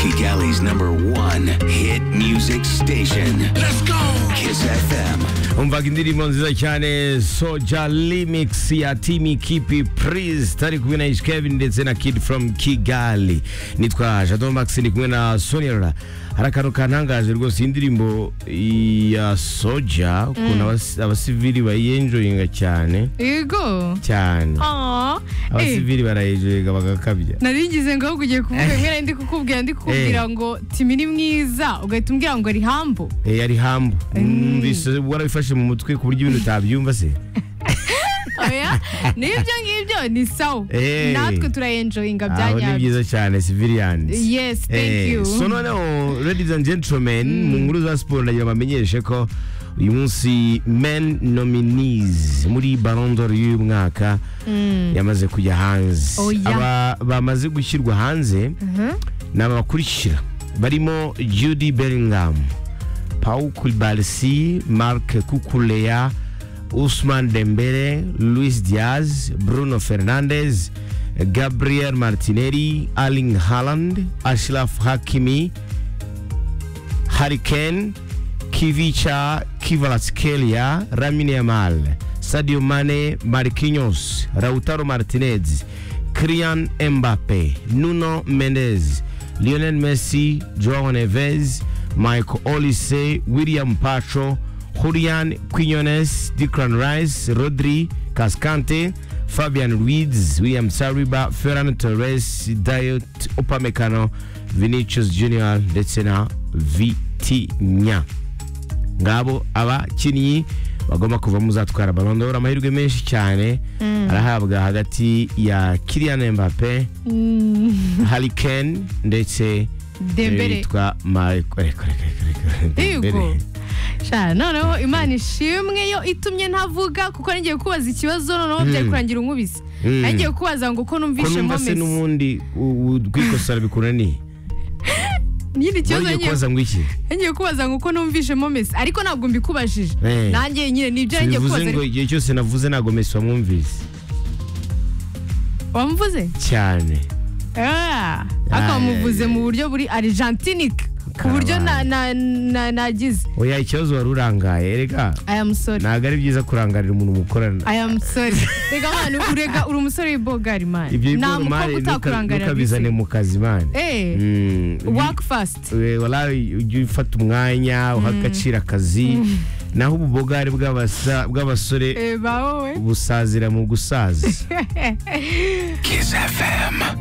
Kigali's number one hit music station. Let's go! Kiss FM. umva indirimbo nziza cyane soja limix ya timi kipi purize tari kumwe na ish kevin ndetse na kid from kigali nitwa jado max ndi kumwe na sonera hari akantu kantangaje rwose iyi ndirimbo ya soja ukuntu abas- abasivili bayiyenjoyinga cyane yego cyane Ah, eh, abasivili barayenjoyinga bagakabya narigize ngo ahubwo ugiye kuvuga mwene ndi kukubwira ndi kukubwira ngo timi ni mwiza ugahita umbwira ngo ari hambo Eh, yari hambu Numvise warabifashe mu mutwe ku buryo ibintu utabyumva se oya n'ibyo ngibyo ni sawa Eh. natwe turayenjoyinga bya aho ni nyabyo byiza cyane civilians Yes, thank Eh, you. so noneho ladies and gentlemen mu nkuru za siporo ndagira bamenyeshe ko uyu munsi men nominees muri Ballon d'Or y'uyu mwaka yamaze kujya hanze Oya. aba bamaze gushyirwa hanze ni aba bakurikira barimo Judy Bellingham Paul Kulibalisi Marc Kukuleya Usman Dembele Luis Diaz Bruno Fernandes Gabriel Martinelli Erling Haaland Ashraf Hakimi Harry Kane Kivicha Kvaratskhelia Lamine Yamal Sadio Mane Marquinhos Lautaro Martinez Kylian Mbappe Nuno Mendes Lionel Messi Joao Neves Michael Olise William Pacho Julian Quinones Declan Rice Rodri Cascante Fabian Ruiz William Saliba Ferran Torres Dayot Upamecano Vinicius Junior ndetse na Vitinha ngabo abakinnyi bagomba kuvamo uzatwara Ballon d'Or amahirwe menshi cyane arahabwa hagati ya Kylian Mbappe Harry Kane ndetse Dembele. yitwa Marco reka reka reka reka yego Dembele. sha noneho imana ishimwe yo itumye ntavuga kuko ngiye kubaza ikibazo noneho byari kurangira unkubise Mm. nagiye kubaza ngo uko ko numvise numva se mesi n'ubundi u- u- rwikosora bikunaniye nyine ikibazo wari ugiye ngiye kubaza ngo iki ngiye kubaza ngo uko numvishemo mesi ariko ntabwo mbikubajije Eh. nanjye nyine nibyo ngiye bivuze kubaza ngo ariko- igihe cyose navuze ntabwo mesi wamwumvise wamvuze cyane Ah, ariko wamuvuze mu buryo buri arijantinike ku buryo na- na- na- nagize oya ikibazo wari urangaye erega I am sorry ntabwo ari byiza kurangarira umuntu mukorana I am sorry reka mwana urega uri umusore w'ibogari mani ibyo nta mari mukobwa utakurangarira ntukabizane mu kazi mani eh work fast walayi ujye ufata umwanya uha agaciro akazi naho ububogari bw'abasa- b'abasore eh ba wowe busazira mu gusaza Kiss FM.